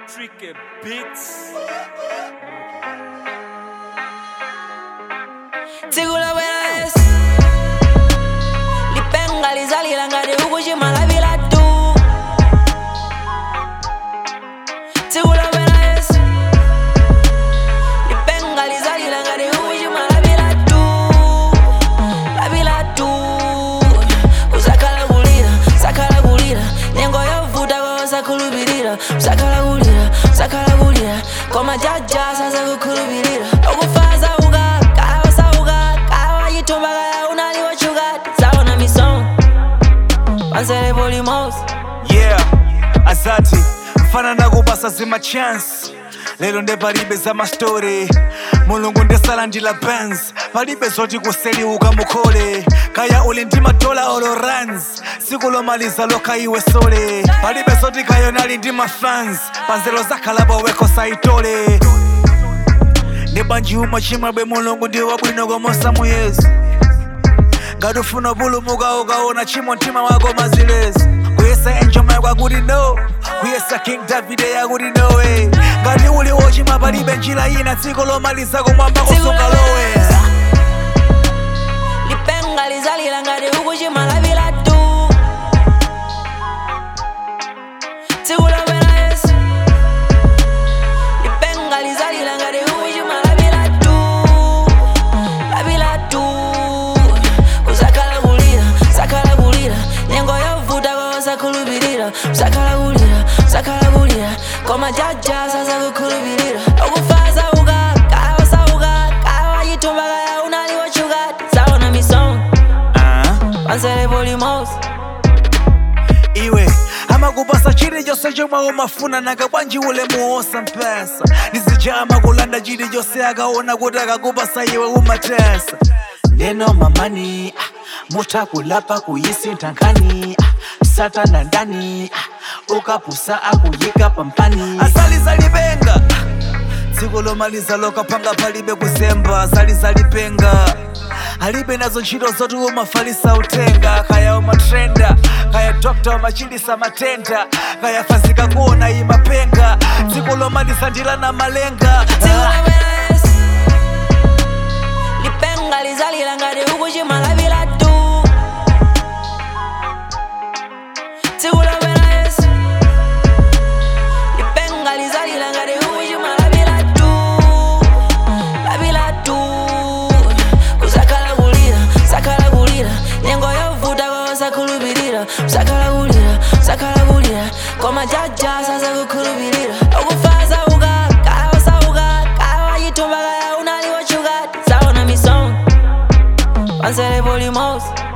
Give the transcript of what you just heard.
Tricky Beats. Sigula buena es Lipenga lizalila ngati ukuchima lapila tu Sigula buena es Lipenga lizalila ngati ukuchima lapila tu Lapila tu Usakhala kulira, sakhala kulira Nyengo yovuta kwa usakhulupirira Usakhala kulira, sakhala kulira Koma jaja sasa kukhulupirira Okufaza uka, kaya wasauka Kaya wachitumba kaya unaliwachuka Saona misong Pansele polimos yeah asati mfana nakupasa zima chance lero nde palibe za mastori mulungu ndesala ndila bands palibe zoti kuseliuka mukhole kaya uli ndi matola olo runs siku lomaliza lokha iwe sole palibe zoti kayonali ndi mafans panzelo zakhalapo wekho saitole ndi banji umwe chimwebwe mulungu ndi wabwino komosa muyezi ngati ufuna pulumuka ukaona chimo mtima wako mazilezi kuyesa enjoma yakwakuti no kuyesa king davide yakuti nowe ngati uli wochima palibe njira ina dziko lomaliza kumwamba kusunga lowe Lipenga lizalila ngati ukuchima lapila tu Sigula buena es Lipenga lizalila ngati ukuchima lapila tu Lapila tu Usakhala kulira, sakhala kulira Nyengo yovuta kwa usakhulupirira Usakhala kulira, sakhala kulira Koma jaja sasa kukhulupirira Okufaza uka, kaya wasauka Kaya wachitumba kaya unaliwachuka Saona misong Ah, Pansele polimos iwe amakupasa chilichonse chomwe umafuna nanga bwanji ule muosa mpesa ndizija amakulanda chilichonse akaona kuti akakupasa iwe umatesa neno mamani ah, mutakulapa kuyisintha nkhani ah, satana ndani ah, ukapusa akuyika pampani asalizalipenga dziko lomaliza lokapanga palibe kuzemba asalizalipenga alibe nazo ntchito zoti umafalisa utenga kaya umatrenda kaya dokta umachilisa matenda kaya fazika kuona imapenga dziko lomaliza ndilana malenga Sigula buena es Lipenga lizalila ngati ukuchima lapila tu Sigula buena es Lipenga lizalila ngati ukuchima lapila tu Lapila tu Usakhala kulira, sakhala kulira Nyengo yovuta kwa usakhulupirira Usakhala kulira, sakhala kulira Koma jaja sasa kukhulupirira Okufaza uka, kaya wasauka Kaya wachitumba kaya unaliwachuka Saona misong Pansele polimos